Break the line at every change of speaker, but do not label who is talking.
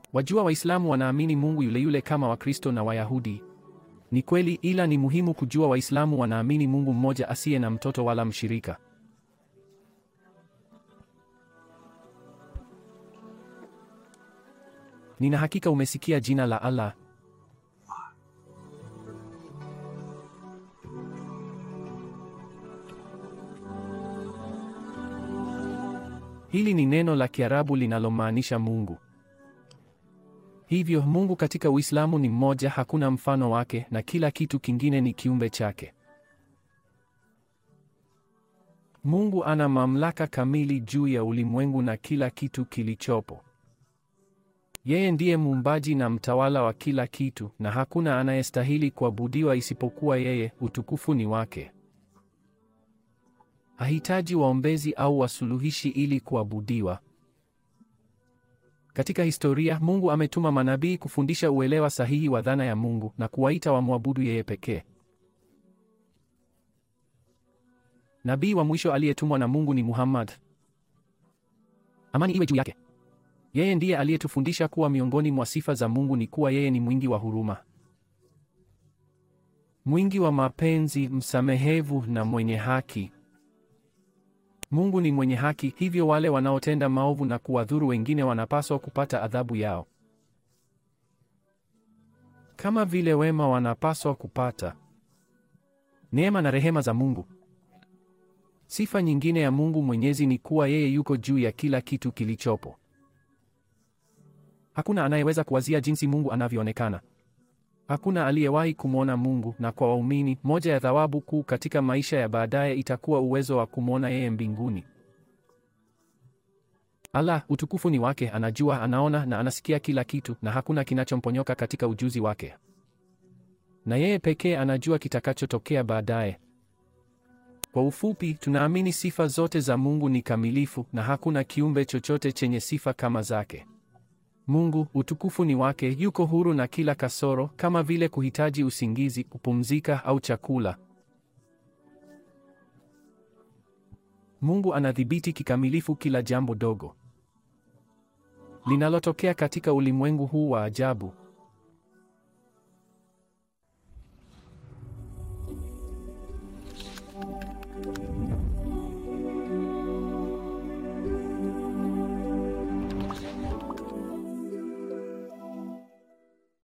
Wajua, Waislamu wanaamini Mungu yule yule kama Wakristo na Wayahudi. Ni kweli, ila ni muhimu kujua Waislamu wanaamini Mungu mmoja asiye na mtoto wala mshirika. Nina hakika umesikia jina la Allah. Hili ni neno la Kiarabu linalomaanisha Mungu. Hivyo Mungu katika Uislamu ni mmoja, hakuna mfano wake, na kila kitu kingine ni kiumbe chake. Mungu ana mamlaka kamili juu ya ulimwengu na kila kitu kilichopo. Yeye ndiye muumbaji na mtawala wa kila kitu, na hakuna anayestahili kuabudiwa isipokuwa yeye, utukufu ni wake. Hahitaji waombezi au wasuluhishi ili kuabudiwa. Katika historia, Mungu ametuma manabii kufundisha uelewa sahihi wa dhana ya Mungu na kuwaita wamwabudu yeye pekee. Nabii wa mwisho aliyetumwa na Mungu ni Muhammad. Amani iwe juu yake. Yeye ndiye aliyetufundisha kuwa miongoni mwa sifa za Mungu ni kuwa yeye ni mwingi wa huruma, mwingi wa mapenzi, msamehevu na mwenye haki. Mungu ni mwenye haki, hivyo wale wanaotenda maovu na kuwadhuru wengine wanapaswa kupata adhabu yao, kama vile wema wanapaswa kupata neema na rehema za Mungu. Sifa nyingine ya Mungu Mwenyezi ni kuwa yeye yuko juu ya kila kitu kilichopo. Hakuna anayeweza kuwazia jinsi Mungu anavyoonekana. Hakuna aliyewahi kumwona Mungu, na kwa waumini, moja ya thawabu kuu katika maisha ya baadaye itakuwa uwezo wa kumwona yeye mbinguni. Allah, utukufu ni wake, anajua, anaona na anasikia kila kitu, na hakuna kinachomponyoka katika ujuzi wake, na yeye pekee anajua kitakachotokea baadaye. Kwa ufupi, tunaamini sifa zote za Mungu ni kamilifu na hakuna kiumbe chochote chenye sifa kama zake. Mungu, utukufu ni wake, yuko huru na kila kasoro, kama vile kuhitaji usingizi, kupumzika au chakula. Mungu anadhibiti kikamilifu kila jambo dogo linalotokea katika ulimwengu huu wa ajabu.